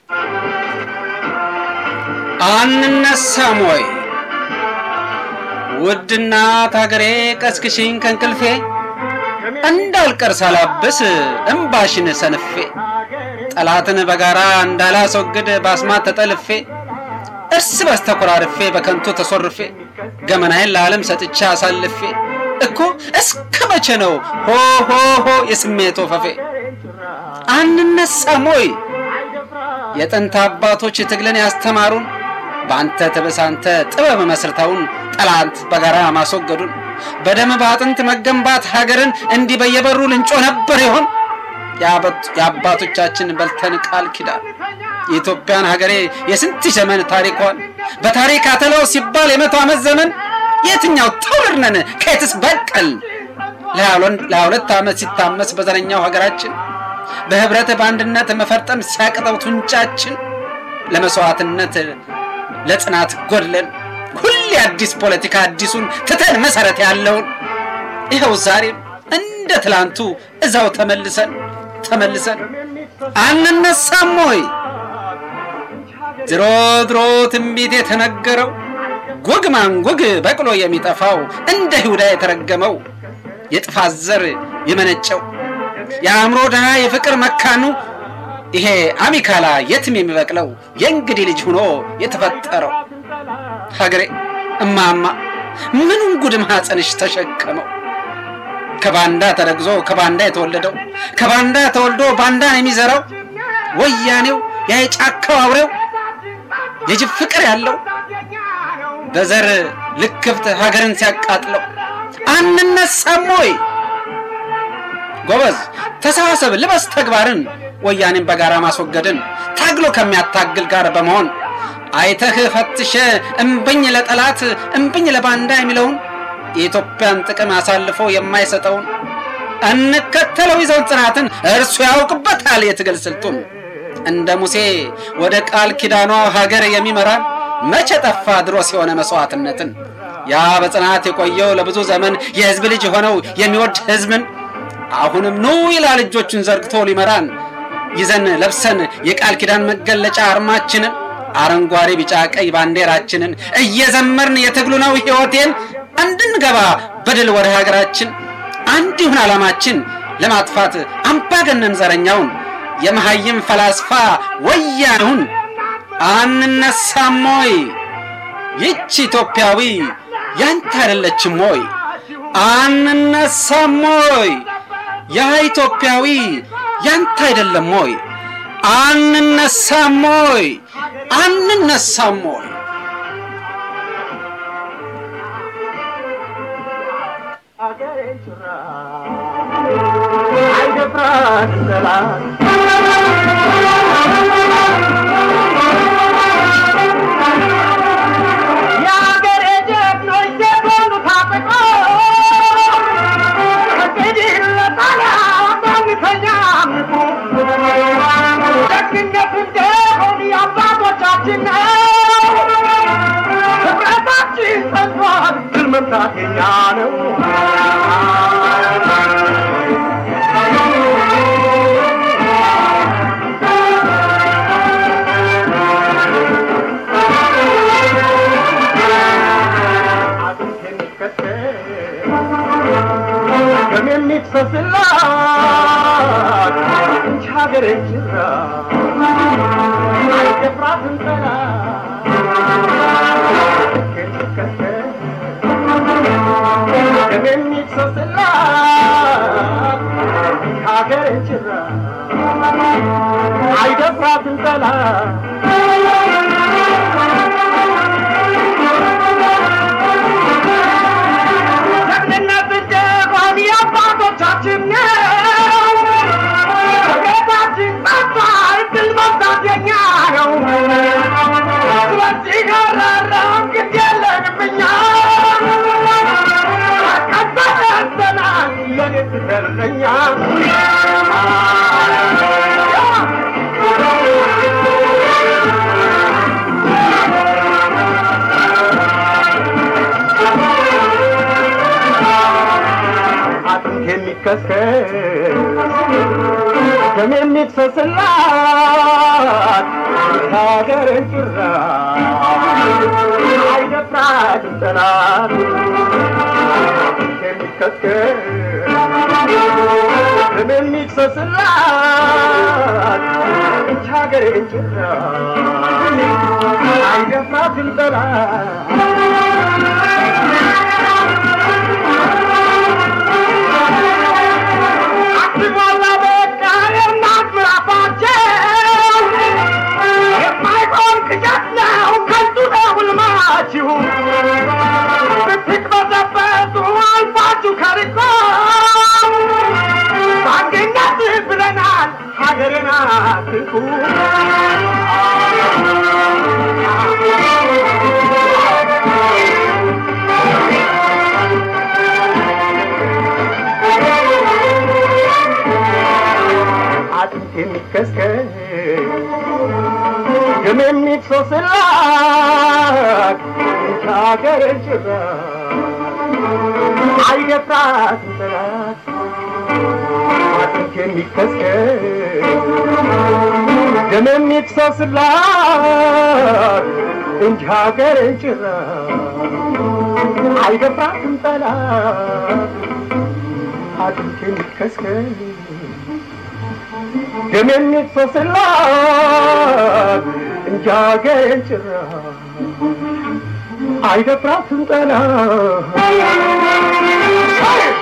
አንነሳም ወይ ውድ እናት አገሬ ቀስቅሽኝ ከእንቅልፌ እንዳልቀር ሳላብስ እምባሽን ሰንፌ ጠላትን በጋራ እንዳላስወግድ በአስማት ተጠልፌ እርስ በርስ ተኮራርፌ በከንቱ ተሶርፌ ገመናዬን ለዓለም ሰጥቼ አሳልፌ እኮ እስከ መቼ ነው ሆ ሆ ሆ የስሜት ወፈፌ አንነሳም ወይ የጥንት አባቶች ትግልን ያስተማሩን በአንተ ተበሳንተ ጥበብ መስርተውን ጠላት በጋራ ማስወገዱን በደም በአጥንት መገንባት ሀገርን እንዲህ በየበሩ ልንጮ ነበር ይሆን የአባቶቻችን በልተን ቃል ኪዳን የኢትዮጵያን ሀገሬ የስንት ዘመን ታሪኳን በታሪክ አተላው ሲባል የመቶ ዓመት ዘመን የትኛው ትውልድ ነን ከየትስ በቀል ለሀያ ሁለት ዓመት ሲታመስ በዘረኛው ሀገራችን በህብረት በአንድነት መፈርጠም ሲያቅጠው ቱንጫችን ለመስዋዕትነት ለጽናት ጎድለን ሁሌ አዲስ ፖለቲካ አዲሱን ትተን መሰረት ያለውን ይኸው ዛሬም እንደ ትላንቱ እዛው ተመልሰን ተመልሰን አንነሳም ወይ ድሮ ድሮ ትንቢት የተነገረው ጉግ ማንጉግ በቅሎ የሚጠፋው እንደ ይሁዳ የተረገመው የጥፋት ዘር የመነጨው የአእምሮ ድሃ የፍቅር መካኑ ይሄ አሚካላ የትም የሚበቅለው የእንግዲህ ልጅ ሆኖ የተፈጠረው ሀገሬ እማማ ምኑን ጉድ ማኅፀንሽ ተሸከመው ከባንዳ ተረግዞ ከባንዳ የተወለደው ከባንዳ ተወልዶ ባንዳን የሚዘራው ወያኔው ያ የጫካው አውሬው የጅብ ፍቅር ያለው በዘር ልክፍት ሀገርን ሲያቃጥለው አንነሳም ወይ ጎበዝ ተሳሰብ ልበስ ተግባርን ወያኔን በጋራ ማስወገድን ታግሎ ከሚያታግል ጋር በመሆን አይተህ ፈትሸ እምብኝ ለጠላት እምብኝ ለባንዳ የሚለውን የኢትዮጵያን ጥቅም አሳልፎ የማይሰጠውን እንከተለው ይዘውን ጽናትን እርሱ ያውቅበታል የትግል ስልቱን እንደ ሙሴ ወደ ቃል ኪዳኗ ሀገር የሚመራን መቼ ጠፋ ድሮ ሲሆነ መስዋዕትነትን ያ በጽናት የቆየው ለብዙ ዘመን የህዝብ ልጅ የሆነው የሚወድ ህዝብን አሁንም ኑ ይላል እጆቹን ዘርግቶ ሊመራን ይዘን ለብሰን የቃል ኪዳን መገለጫ አርማችንን አረንጓዴ ቢጫ ቀይ ባንዲራችንን እየዘመርን የትግሉ ነው ሕይወቴን እንድንገባ በድል ወደ ሀገራችን አንድ ይሁን ዓላማችን ለማጥፋት አምባገነን ዘረኛውን የመሐይም ፈላስፋ ወያኔውን አንነሳም ወይ? ይቺ ኢትዮጵያዊ ያንተ አይደለችም ወይ? አንነሳም ወይ? ያ ኢትዮጵያዊ ያንተ አይደለም ወይ? አንነሳም ወይ? አንነሳም ወይ? አይደፍራት ጠላት የአገሬ ጀግኖች ዘመኑ ታጥቆ እንግዲህ ለጣሊያን አንተኛ ምጡ ደግነት እንደሆን የአባቶቻችን ነው ህብረታችን ጸንቷል ድል መምታት የኛ ነው አጥንት የሚከተል ደም የሚፈስላት እንጂ ሀገሬ ጅራ አይደፍራትም ጠላት የሚከተል ደም የሚፈስላት እንጂ ሀገሬ ጅራ አይደፍራትም ጠላት ጀግንነት እንደሆን የአባቶቻችን ነው። ከጌታችን ጠፋ እድል መምታት የኛ ነው። ስለዚህ ገራራም ግድ የለንም እኛ ቀጠለተናል ለኔት ተርለኛ አጥንት የሚከስከስ ደም የሚፈስላት ሀገርን ጭራ አይደፍራትም ጠላት የሚከተል ደም የሚፈስላት ይህች ሀገርን ጭራ አይደፍራትም ጠላት አትሞላ በቃ የእናት ምዕራፋቸው የማይሆን ቅዠት ነው ከንቱ ነው ሕልማችሁ ብትቅበዘበዙ አልፋችሁ ከርቆ በአንድነት ብለናል ሀገርን አትንኩ አጥንት የሚከስከስ ደም የሚፈስላት ይህች ሀገርን ጭራ አይደፍራትም ጠላት አጥንት የሚከስከስ ደም የሚፈስላት እንጂ ሀገርን ጭራ አይደፍራትም ጠላት አጥንት የሚከስከስ ደም የሚፈስላት እንጂ ሀገሬን ጭራ አይደፍራትም ጠላት